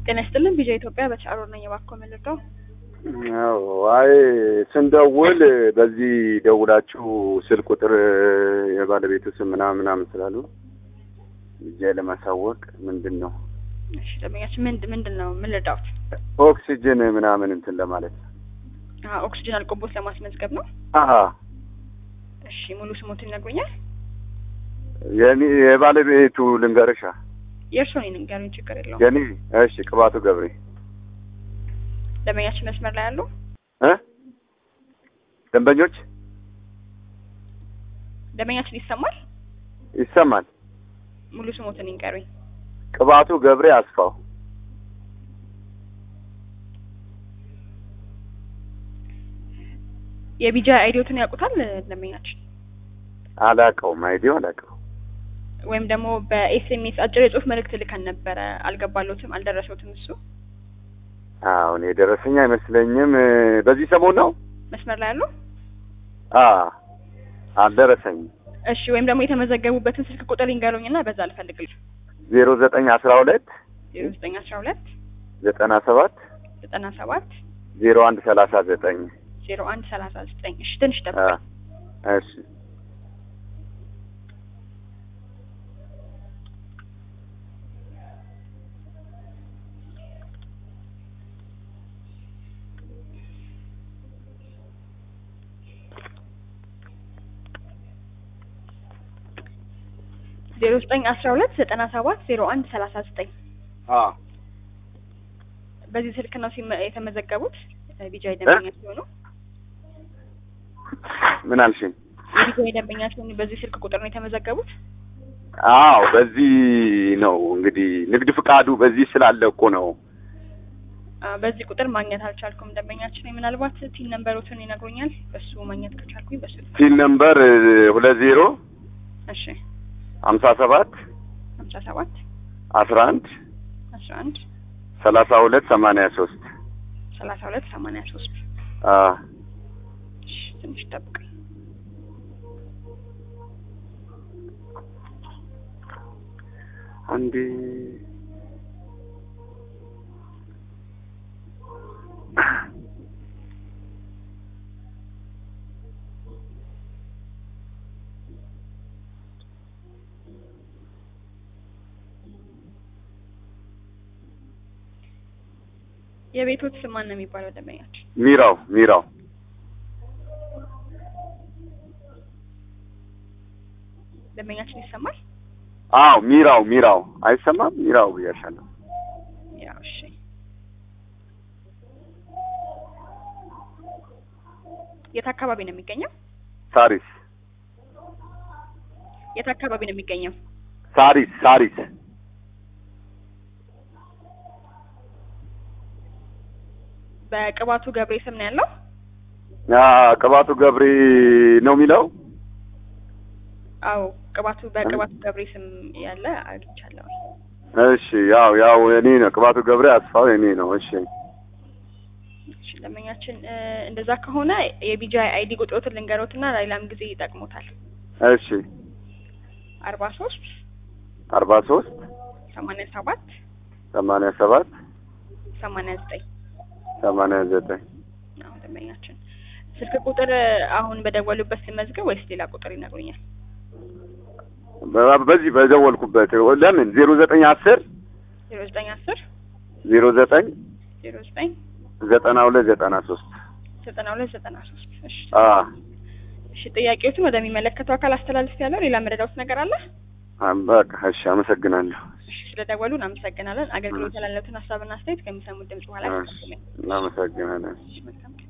ጤና ይስጥልን ቪዥን ኢትዮጵያ በቻሮ ነኝ። እባክዎ መልቀው አዎ አይ ስንደውል በዚህ ደውላችሁ ስልክ ቁጥር የባለቤቱ ስም ምናምን ምናምን ስላሉ እጄ ለማሳወቅ ምንድን ነው እሺ ደንበኛችን ምንድ ምንድን ነው ምን ልርዳዎት? ኦክሲጅን ምናምን እንትን ለማለት ነው። አዎ ኦክሲጅን አልቆቦት ለማስመዝገብ ነው። አሀ እሺ ሙሉ ስሞትን ይነግሩኛል? የኔ የባለቤቱ ልንገርሻ የእርስዎን ይንገሩኝ፣ ችግር የለውም። የኔ እሺ ቅባቱ ገብሬ ደንበኛችን መስመር ላይ ያሉ እ ደንበኞች ደንበኛችን ይሰማል? ይሰማል። ሙሉ ስሞትን ይንገሩኝ። ቅባቱ ገብሬ አስፋው የቢጃ አይዲዮትን ያውቁታል ደንበኛችን? አላቀውም፣ አይዲዮ አላቀው። ወይም ደግሞ በኤስኤምኤስ አጭር የጽሁፍ መልእክት ልከን ነበረ። አልገባሎትም፣ አልደረሰውትም እሱ አሁን የደረሰኝ አይመስለኝም። በዚህ ሰሞን ነው መስመር ላይ ያሉ አ አልደረሰኝም። እሺ ወይም ደግሞ የተመዘገቡበትን ስልክ ቁጥር ይንገሩኝና በዛ ልፈልግልኝ። ዜሮ ዘጠኝ አስራ ሁለት ዜሮ ዘጠኝ አስራ ሁለት ዘጠና ሰባት ዘጠና ሰባት ዜሮ አንድ ሰላሳ ዘጠኝ ዜሮ አንድ ሰላሳ ዘጠኝ እሺ ትንሽ አ ጠብቅ። እሺ ዜሮ ዘጠኝ አስራ ሁለት ዘጠና ሰባት ዜሮ አንድ ሰላሳ ዘጠኝ አ በዚህ ስልክ ነው ሲመ- የተመዘገቡት ቢጃይ ደንበኛ ሲሆኑ ምን አልሽኝ? የቢጃይ ደንበኛ ሲሆኑ በዚህ ስልክ ቁጥር ነው የተመዘገቡት። አዎ በዚህ ነው እንግዲህ ንግድ ፍቃዱ በዚህ ስላለ እኮ ነው። አ፣ በዚህ ቁጥር ማግኘት አልቻልኩም ደንበኛችን ወይ ምናልባት ቲን ነምበሮትን ይነግሩኛል። በሱ ማግኘት ከቻልኩኝ በሱ ሲል ነምበር ሁለት ዜሮ እሺ ሀምሳ ሰባት ሀምሳ ሰባት አስራ አንድ አስራ አንድ ሰላሳ ሁለት ሰማንያ ሶስት ሰላሳ ሁለት ሰማንያ ሶስት አ እሺ ትንሽ ጠብቀኝ። አንዴ የቤቶት ስም ማን ነው የሚባለው ደንበኛችን? ሚራው ሚራው ደንበኛችን ይሰማል? አዎ ሚራው ሚራው አይሰማም? ሚራው ብያሻለሁ። ያው እሺ የት አካባቢ ነው የሚገኘው? ሳሪስ የት አካባቢ ነው የሚገኘው? ሳሪስ ሳሪስ በቅባቱ ገብሬ ስም ነው ያለው? አ ቅባቱ ገብሬ ነው የሚለው አዎ ቅባቱ በቅባቱ ገብሬ ስም ያለ አግኝቻለሁ። እሺ ያው ያው እኔ ነው ቅባቱ ገብሬ አስፋው እኔ ነው እሺ እሺ ደንበኛችን እ፣ እንደዛ ከሆነ የቢጃይ አይዲ ቁጥሮትን ልንገሮትና ሌላም ጊዜ ይጠቅሙታል። እሺ አርባ ሶስት አርባ ሶስት ሰማንያ ሰባት ሰማንያ ሰባት ሰማንያ ዘጠኝ ሰማንያ ዘጠኝ አዎ ደንበኛችን ስልክ ቁጥር አሁን በደወሉበት ሲመዝገብ ወይስ ሌላ ቁጥር ይነግሩኛል? በ- በዚህ በደወልኩበት ለምን ዜሮ ዘጠኝ አስር ዜሮ ዘጠኝ አስር ዜሮ ዘጠኝ ዜሮ ዘጠኝ ዘጠና ሁለት ዘጠና ሶስት ዘጠና ሁለት ዘጠና ሶስት እሺ አ እሺ ጥያቄዎቹን ወደሚመለከተው አካል አስተላልፍ ያለው ሌላ መረዳውት ነገር አለ? በቃ እሺ አመሰግናለሁ እሺ ስለደወሉ እናመሰግናለን። አገልግሎት ያላለትን ሀሳብና አስተያየት ከሚሰሙት ድምጽ በኋላ እሺ እናመሰግናለን መልካም